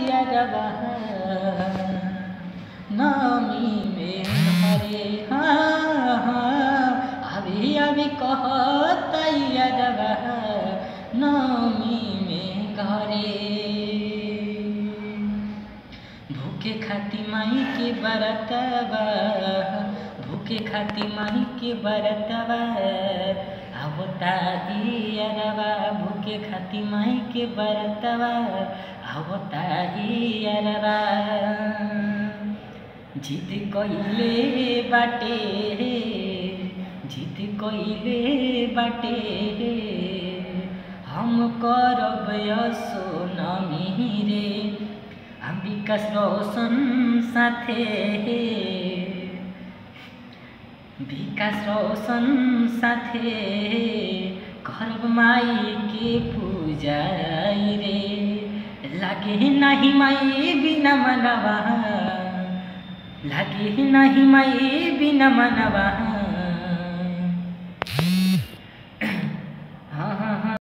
तैयारवा नामी में घरे हाँ हाँ अभी अभी कह तैयारवा नामी में घरे भूखे खाती माई के बरतवा भूखे खाती माई के बरतवा आवता हियरवा भूखे खाती माई के बरतवा आवता हियरवा जिद कइले बाटे जिद कइले बाटे हम करब सोनमी रे विकास रोशन साथे विकास रोशन साथे करब माई के पूजाई रे लागे नाही माई बिना मनवा लागे नाही माई बिना मनवा